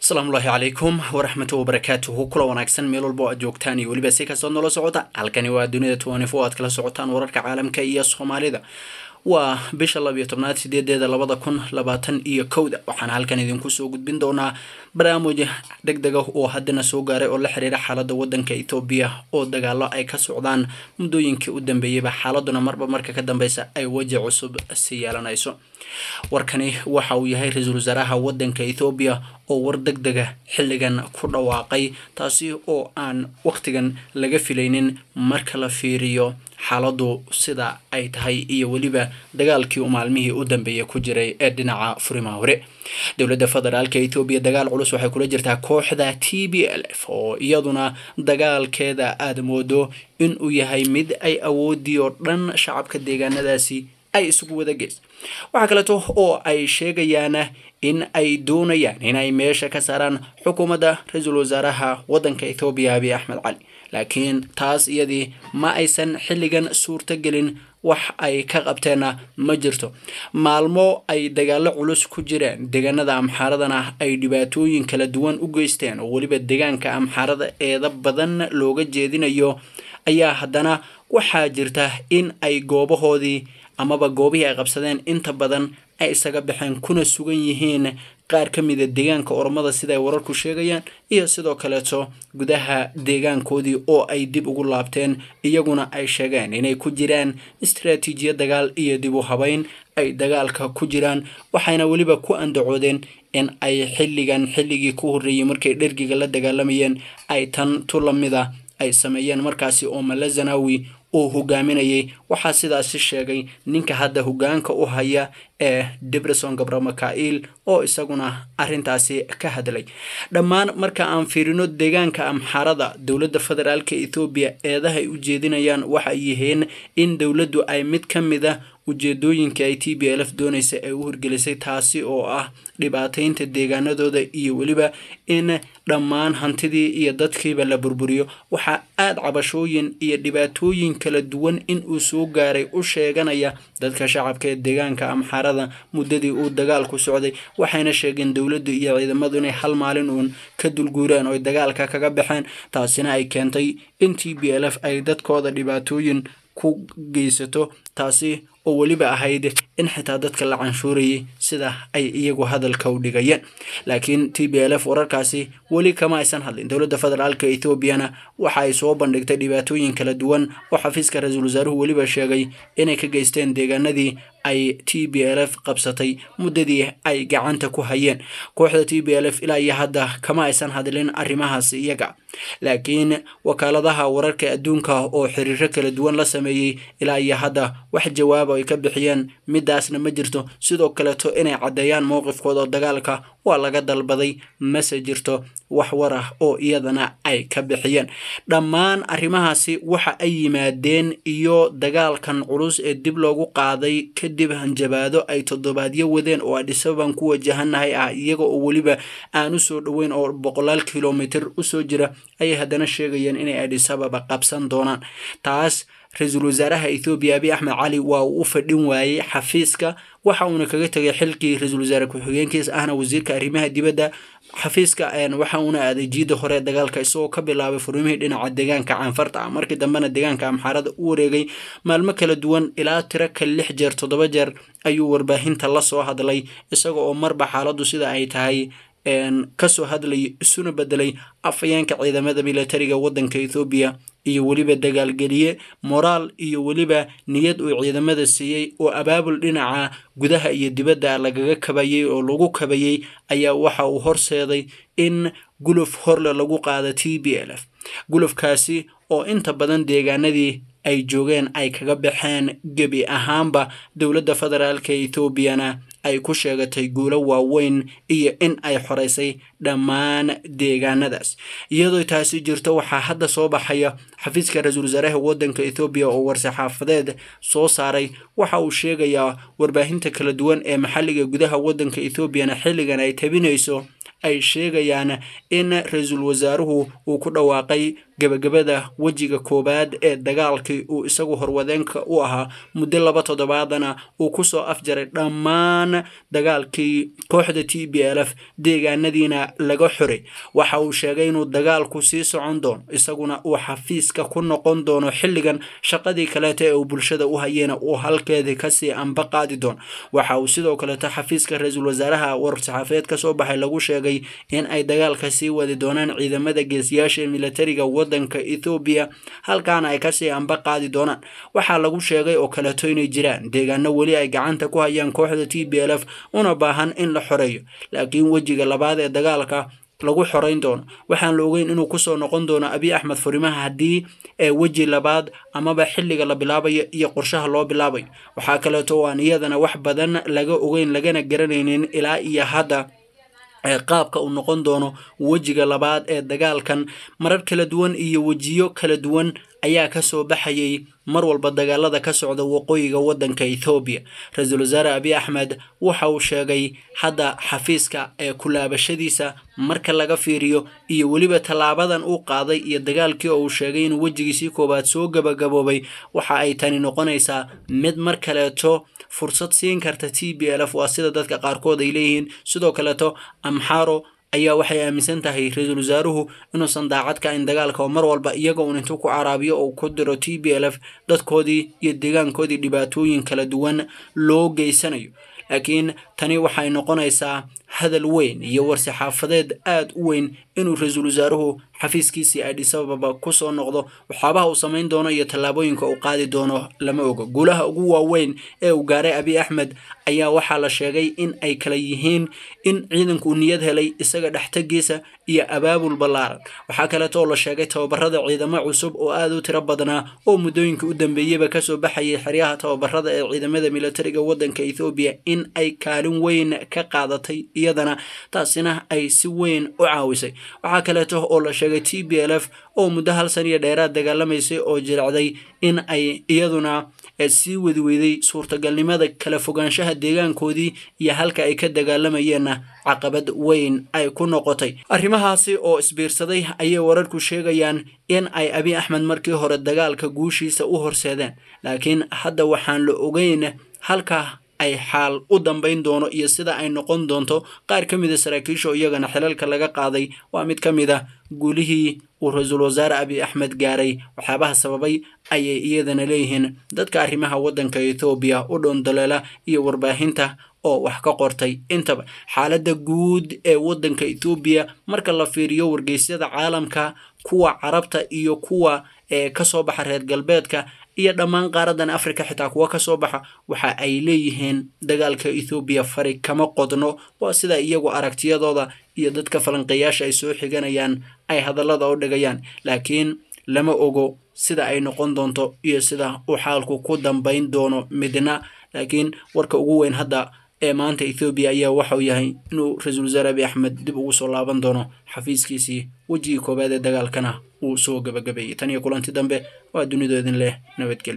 asalaamullaahi calaykum waraxmatu wabarakaatuhu kula wanaagsan meel walba oo aad joogtaan iyo weliba si kastood noola socota halkani waa dunida twenty-four aad kala socotaan wararka caalamka iyo soomaalida waa bisha labiyo tobnaad sideedeeda labada kun labaatan iyo kowda waxaana halkan idinku soo gudbin doonaa barnaamij deg deg ah oo haddana soo gaaray oo la xiriira xaaladda wadanka etoobiya oo dagaalo ay ka socdaan muddooyinkii u dambeeyeyba xaaladuna marba marka ka dambeysa ay weji cusub si yeelanayso warkani waxa uu yahay ra-iisul wasaaraha wadanka ethoobiya oo war deg dega xilligan ku dhawaaqay taasi oo aan waqtigan laga filaynin marka la fiiriyo xaaladu sida ay tahay iyo weliba dagaalkii uu maalmihii u dambeeyay ku jiray ee dhinaca furimaha hore dowladda federaalka etoobiya dagaal culus waxay kula jirtaa kooxda t b l f oo iyaduna dagaalkeeda aada moodo in uu yahay mid ay awoodii oo dhan shacabka deegaanadaasi ay isugu wada geys waxaa kaleeto oo ay sheegayaan in ay doonayaan inay meesha ka saaraan xukuumadda ra-iisul wasaaraha wadanka ethoobiya abiy axmed cali laakiin taas iyadii ma aysan xilligan suurto gelin wax ay ka qabteenna ma jirto maalmo ay dagaalo culus ku jireen deegaanada amxaaradana ay dhibaatooyin kala duwan u geysteen oo weliba deegaanka amxaarada eeda badan looga jeedinayo ayaa haddana waxaa jirta in ay goobahoodii amaba goobihii ay qabsadeen inta badan ay isaga baxeen kuna sugan yihiin qaar ka mida deegaanka oromada sida ay wararku sheegayaan iyo sidoo kaleeto gudaha deegaankoodii oo ay dib ugu laabteen iyaguna ay sheegeen inay ku jiraan istaraatiijiyad dagaal iyo dib u habeyn ay dagaalka ku jiraan waxayna weliba ku andacoodeen in ay xilligan xilligii ku horreeyey markay dhergiga la dagaalamayeen ay tan tu lamida ay sameeyeen markaasi oo malazanawi uu hogaaminayay waxaa sidaasi sheegay ninka hadda hogaanka u haya ee debreson gabramakail oo isaguna arintaasi ka hadlay dhammaan marka aan fiirino deegaanka amxaarada dowladda federaalka ethoobiya eedaha ay u jeedinayaan waxay yihiin in dowladdu ay mid ka mid a ujeedooyinka ay t b l f doonaysa ay u horgelisay taasi oo ah dhibaateynta deegaanadooda iyo weliba in dhammaan hantidii iyo dadkiiba la burburiyo waxaa aada cabashooyin iyo dhibaatooyin kala duwan in uu soo gaaray u sheeganaya dadka shacabka ee deegaanka amxaarada muddadii uu dagaalku socday waxayna sheegeen dowladdu iyo ciidamadu inay hal maalin uun ka dulguureen oo dagaalka kaga baxeen taasina ay keentay in t b l f ay dadkooda dhibaatooyin ku geysato taasi oo weliba ahayd in xitaa dadka la canshuurayay sida ay iyagu hadalka u dhigayeen laakiin t b l f wararkaasi weli kama aysan hadlin dowladda federaalka etoobiyana waxa ay soo bandhigtay dhibaatooyin kala duwan oo xafiiska ra-iisul wasaaruhu weliba sheegay inay ka geysteen deegaanadii ay t b l f qabsatay muddadii ay gacanta ku hayeen kooxda t b l f ilaa iyo hadda kama aysan hadlin arrimahaasi iyaga laakiin wakaaladaha wararka adduunka oo xiriiro kala duwan la sameeyey ilaa iyo hadda wax jawaaba ay ka bixiyeen midaasna ma jirto sidoo kaleeto inay caddeeyaan mowqifkooda dagaalka waa laga dalbaday mase jirto wax war ah oo iyadana ay ka bixiyeen dhammaan arrimahaasi waxa ay yimaadeen iyo dagaalkan culus ee dib loogu qaaday kadib hanjabaado ay toddobaadyo wadeen oo adhisaban ku wajahanahay ah iyaga oo weliba aan u soo dhoweyn oo boqolaal kilomitr usoo jira ayay haddana sheegayeen inay adhisababa qabsan doonaan taas ra-iisul wasaaraha ethoobiya abiy axmed cali waa uu u fadhin waayey xafiiska waxa uuna kaga tegay xilkii ra-iisul wasaare ku-xigeenkiis ahna wasiirka arrimaha dibadda xafiiska waxa uuna aaday jiida hore dagaalka isagoo ka bilaabay furmihii dhinaca deegaanka caanfarta ah markii dambena deegaanka amxaarada u wareegay maalmo kala duwan ilaa tiro ka lix jeer toddoba jeer ayuu warbaahinta la soo hadlay isaga oo marba xaaladdu sida ay tahay kasoo hadlayay isuna bedelay afayeenka ciidamada militariga wadanka ethoobiya iyo weliba dagaalgeliye moraal iyo weliba niyad uu ciidamada siiyey oo abaabul dhinaca gudaha iyo dibadda lagaga kabayey oo lagu kabayey ayaa waxa uu horseeday in guluf horle lagu qaada t b l f gulufkaasi oo inta badan deegaanadii ay joogeen ay kaga baxeen gebi ahaanba dowladda federaalka etoobiyana ay ku sheegatay guulo waaweyn iyo in ay xoreysay dhammaan deegaanadaas iyadoo taasi jirto waxaa hadda soo baxaya xafiiska ra-iisul wasaaraha wadanka ethoobiya oo war-saxaafadeed soo saaray waxa uu sheegayaa warbaahinta kala duwan ee maxalliga gudaha wadanka ethoobiana xilligan ay tabinayso ay sheegayaan in ra-iisul wasaaruhu uu ku dhawaaqay gebagabada wejiga koowaad ee dagaalkii uu isagu horwadeenka u ahaa muddo laba toddobaadana uu kusoo afjaray dhammaan dagaalkii kooxda t b l f deegaanadiina laga xoray waxa uu sheegay inuu dagaalku sii socon doono isaguna uu xafiiska ku noqon doono xilligan shaqadii kaleeta ee uu bulshada u hayena uu halkeedii kasii anba qaadi doono waxa uu sidoo kaleeto xafiiska ra-iisul wasaaraha war-saxaafadeed kasoo baxay lagu sheegay in ay dagaalka sii wadi doonaan ciidamada geesiyaasha ee militariga wadanka ethoobiya halkaana ay kasii anba qaadi doonaan waxaa lagu sheegay oo kaleeto inay jiraan deegaano weli ay gacanta ku hayaan kooxda t b l f una baahan in la xoreeyo laakiin wejiga labaad ee dagaalka lagu xoreyn doono waxaan la ogeyn inuu kusoo noqon doono abiy axmed furimaha haddii ee weji labaad amaba xilliga la bilaabayo iyo qorshaha loo bilaabayo waxaa kaleeto oo aan iyadana wax badan laga ogeyn lagana garanaynin ilaa iyo hadda qaabka uu noqon doono wejiga labaad ee dagaalkan marar kala duwan iyo wejiyo kala duwan ayaa kasoo baxayay mar walba dagaalada ka socda waqooyiga wadanka ethoobiya ra-iisul wasaare abiy axmed waxa uu sheegay hadda xafiiska ee kulaabashadiisa marka laga fiiriyo iyo weliba tallaabadan uu qaaday iyo dagaalkii oo uu sheegay inuu wejigiisii koowaad soo gabagaboobay waxa ay tani noqonaysaa mid mar kaleeto fursad siin karta t b l f waa sida dadka qaarkood ay leeyihiin sidoo kaleeto amxaro ayaa waxay aaminsan tahay ra-iisul wasaaruhu inuusan daacad ka in dagaalka oo mar walba iyaga uun intuu ku caraabiyo oo ku diro t b l f dadkoodii iyo deegaankoodii dhibaatooyin kala duwan loo geysanayo laakiin tani waxay noqonaysaa hadal weyn iyo war-saxaafadeed aada u weyn inuu ra-iisul wasaaruhu xafiiskiisii adhis ababa kusoo noqdo waxyaabaha uu samayn doono iyo tallaabooyinka uu qaadi doono lama ogo guulaha ugu waaweyn ee uu gaaray abiy axmed ayaa waxaa la sheegay in ay kala yihiin in ciidanku niyad helay isaga dhextagiisa iyo abaabul ballaaran waxaa kaleeto oo la sheegay tababarada ciidamo cusub oo aada u tiro badnaa oo muddooyinka u dambeeyeyba kasoo baxayay xeryaha tababarada ee ciidamada militariga wadanka ethoobiya in ay kaalin weyn ka qaadatay iyadana taasina ay si weyn u caawisay waxaa kaleeto oo la sheegay t b l f oo muddo hal san iyo dheeraad dagaalamaysay oo jiracday in ay iyaduna sii wadi weyday suurtagalnimada kala fogaanshaha deegaankoodii iyo halka ay ka dagaalamayeenna caqabad weyn ay ku noqotay arrimahaasi oo isbiirsaday ayay wararku sheegayaan in ay abiy axmed markii hore dagaalka guushiisa u horseedeen laakiin hadda waxaan la ogeyn halka ay xaal u dambayn doono iyo sida ay noqon doonto qaar ka mida saraakiisha oo iyagana xilalka laga qaaday waa mid ka mid a guulihii uu ra-iisul wasaare abiy axmed gaaray waxyaabaha sababay ayay iyadana leeyihiin dadka arrimaha waddanka ethoobiya u dhoondaleela iyo warbaahinta oo wax ka qortay intaba xaaladda guud ee waddanka ethoobiya marka la fiiriyo wargeysyada caalamka kuwa carabta iyo kuwa ee kasoo baxa reer galbeedka iyo dhammaan qaaradan africa xitaa kuwa kasoo baxa waxa ay leeyihiin dagaalka ethoobiya fari kama qodno waa sida iyagu aragtiyadooda iyo dadka falanqeeyaasha ay soo xiganayaan ay hadallada u dhigayaan laakiin lama ogo sida ay noqon doonto iyo sida uu xaalku ku dambayn doono midna laakiin warka ugu weyn hadda ee maanta ethoobiya ayaa waxauu yahay inuu ra-iisul wasaare abiy axmed dib ugu soo laaban doono xafiiskiisii wejigii koowaad ee dagaalkana uu soo gabagabeeyey tan iyo kulanti dambe waa dunidoodin leh nabadgelyo